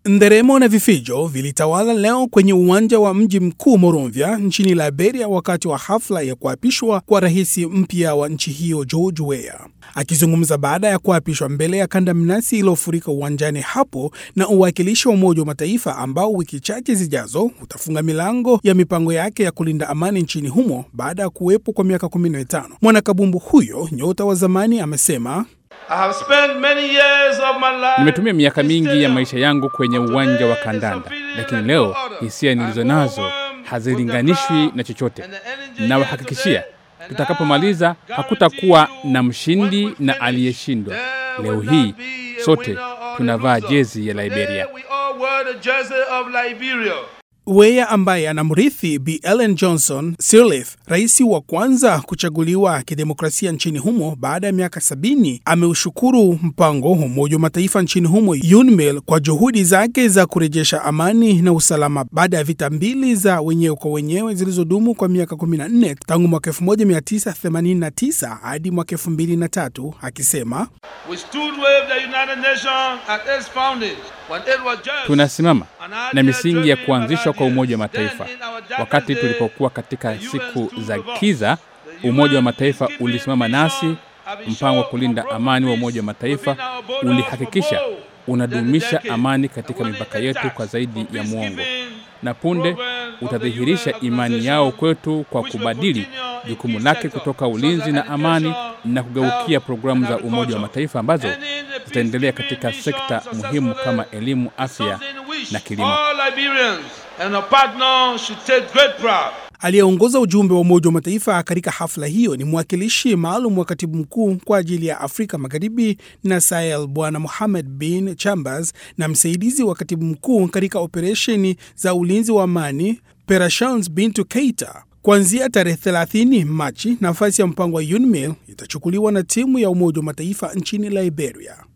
Nderemo na vifijo vilitawala leo kwenye uwanja wa mji mkuu Monrovia nchini Liberia wakati wa hafla ya kuapishwa kwa rais mpya wa nchi hiyo George Weah. Akizungumza baada ya kuapishwa mbele ya kandamnasi iliyofurika uwanjani hapo na uwakilishi wa Umoja wa Mataifa ambao wiki chache zijazo utafunga milango ya mipango yake ya kulinda amani nchini humo baada ya kuwepo kwa miaka 15. Mwanakabumbu huyo nyota wa zamani amesema Nimetumia miaka mingi ya maisha yangu kwenye uwanja wa kandanda, lakini leo hisia nilizo nazo hazilinganishwi na chochote. Nawahakikishia tutakapomaliza hakutakuwa na mshindi na aliyeshindwa. Leo hii sote tunavaa jezi ya Liberia. Weah ambaye anamrithi Bi Ellen Johnson Sirleaf, rais wa kwanza kuchaguliwa kidemokrasia nchini humo baada ya miaka sabini, ameushukuru mpango wa Umoja wa Mataifa nchini humo UNMIL kwa juhudi zake za kurejesha amani na usalama baada ya vita mbili za wenyewe kwa wenyewe zilizodumu kwa miaka 14 tangu mwaka 1989 hadi mwaka 2003, akisema Tunasimama na misingi ya kuanzishwa kwa Umoja wa Mataifa. Wakati tulipokuwa katika siku za kiza, Umoja wa Mataifa ulisimama nasi. Mpango wa kulinda amani wa Umoja wa Mataifa ulihakikisha unadumisha amani katika mipaka yetu kwa zaidi ya muongo, na punde utadhihirisha imani yao kwetu kwa kubadili jukumu lake kutoka ulinzi na amani na kugeukia programu za Umoja wa Mataifa ambazo zitaendelea katika sekta muhimu kama elimu, afya na kilimo. Aliyeongoza ujumbe wa Umoja wa Mataifa katika hafla hiyo ni mwakilishi maalum wa katibu mkuu kwa ajili ya Afrika Magharibi na Sahel, Bwana Mohamed bin Chambers, na msaidizi wa katibu mkuu katika operesheni za ulinzi wa amani Perashans Bintu Keita. Kuanzia tarehe 30 Machi, nafasi ya mpango wa UNMIL itachukuliwa na timu ya Umoja wa Mataifa nchini Liberia.